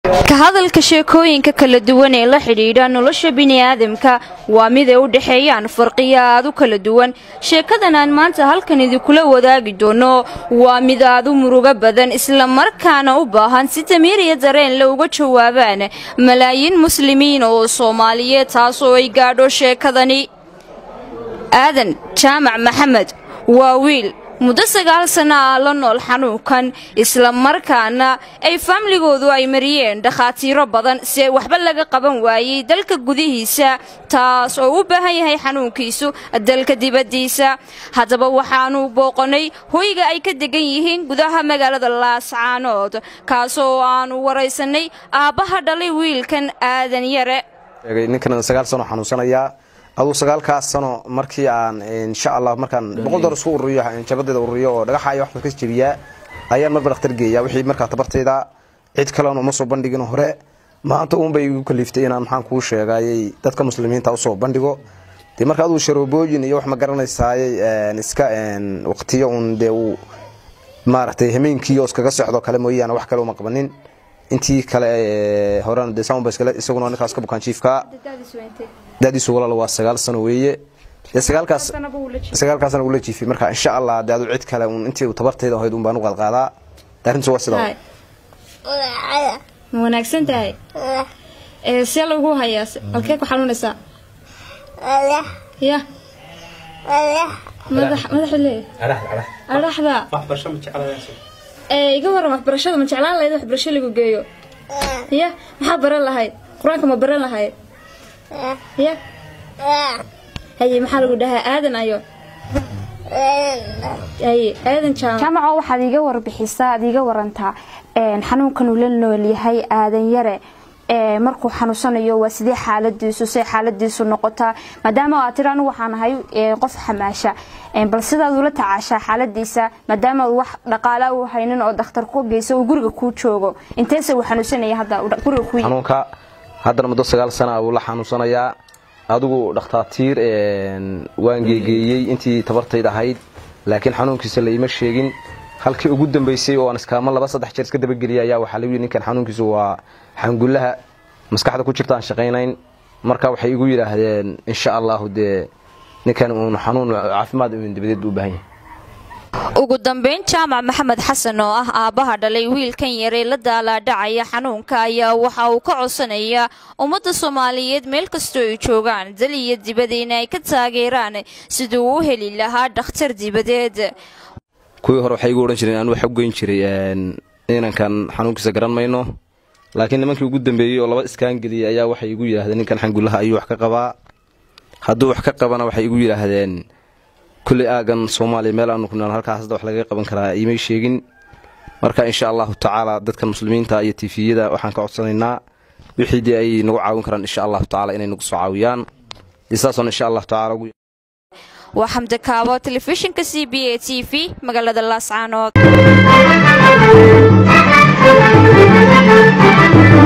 ka hadalka sheekooyinka kala duwan ee la xidhiidha nolosha bini'aadamka waa mid ay u dhexeeyaan farqiyo aad u kala duwan sheekadan aan maanta halkan idinkula wadaagi doono waa mid aad u murugo badan islamarkaana u baahan si damiir iyo dareen la uga jawaabaan malaayiin muslimiin oo soomaaliyeed taas oo ay gaadho sheekadani aadan jaamac maxamed waa wiil muddo sagaal sana ah la nool xanuunkan islamarkaana ay faamligoodu ay mariyeen dhakhaatiiro badan si ay waxba laga qaban waayey dalka gudihiisa taas oo u baahan yahay xanuunkiisu dalka dibaddiisa haddaba waxaanu booqanay hoyga ay ka degan yihiin gudaha magaalada laascaanood kaasoo aanu waraysanay aabbaha dhalay wiilkan aadan yare ninkan sagaal sano xanuunsanayaa aduu sagaalkaas sano markii aan insha allah markaan boqol dolar isku ururiyo jabadeeda ururiyo oo dhagaxa iyo waxba ka jebiyaa ayaan marba dhakhtar geeyaa wixii markaa tabartayda cid kalena uma soo bandhigin hore maanta uunbay igu kaliiftay inaan maxaan kuu sheegayay dadka muslimiinta usoo bandhigo dee marka aduu sharoobooyin iyo wax ma garanaysaayay iska waqtiyo uun dee uu maaragtay hameenkii oo iskaga socdo kale mooyaane wax kale uma qabanin intii kale horena dee saunba isaguna ninkaas ka bukaan jiifka dadiisu walaal waa sagaal sano weeye dee sagaalkaas sagaalkaasna ula jiifay marka insha allah dee adu cid kale uun intii tabartayda ahayd un baan u qaadqaadaa arrintu waa sidaa ma wanaagsan tahay see lagu hayaa halkee ku xanuunaysaa ya madaxa lee adhaxda iga waran waxbarashada ma jeclaan lahayd waxbarasho lagu geeyo ya maxaa baran lahayd qur-aanka ma baran lahayd ya haye maxaa lagu dhahaa aadan ayo haye aadan jaamaco waxaad iga warbixisaa aad iga warantaa xanuunkan uu la nool yahay aadan yare markuu xanuunsanayo waa sidee xaaladiisu say xaaladiisu noqotaa maadaama aad tiri anigu waxaan ahay qof xamaasha bal sidaad ula tacaashaa xaaladiisa maadaama wax dhaqaala u haynin oo dakhtar ku geysa uu guriga kuu joogo inteese uu xanuunsanaya hadda guriga ku xanuunka haddana muddo sagaal sana uu la xanuunsanayaa adigu dhakhtaatiir waan geegeeyey intii tabartayd ahayd laakiin xanuunkiisa la ima sheegin halkii ugu dambaysay oo aan iskaama laba saddex jeer iska dabageliyay ayaa waxaa lagu yidhi ninkan xanuunkiisu waa xangullaha maskaxda ku jirta aan shaqaynayn marka waxay igu yidhaahdeen insha allahu dee ninkan uun xanuun caafimaad uun dabadeed u baahan yahay ugu dambayn jaamac maxamed xasan oo ah aabbaha dhalay wiilkan yaree la daalaadhacaya xanuunka ayaa waxa uu ka codsanayaa ummadda soomaaliyeed meel kastoo ay joogaan dal iyo dibada in ay ka taageeraan siduu u heli lahaa dhakhtar dibadeed kuwii hore waxay igu odhan jireen aan waxa u geyn jiray inankan xanuunkiisa garan mayno laakiin nimankii ugu dambeeyey oo laba iskaan geliyey ayaa waxay igu yidhahdeen ninkan xangullaha ayuu wax ka qabaa hadduu wax ka qabana waxay igu yidhaahdeen kulley aagan soomaaliya meel aanu kunaan halkaas hadda wax lagaga qaban karaa iimay sheegin marka insha allahu tacaala dadka muslimiinta iyo tifiyada waxaan ka codsanaynaa wixii dee ay nagu caawin karaan insha allahu tacaala inay nagu soo caawiyaan isaasoon insha allahu tacaala waa xamdi kaabo telefishinka c b a t v magaalada laascaanood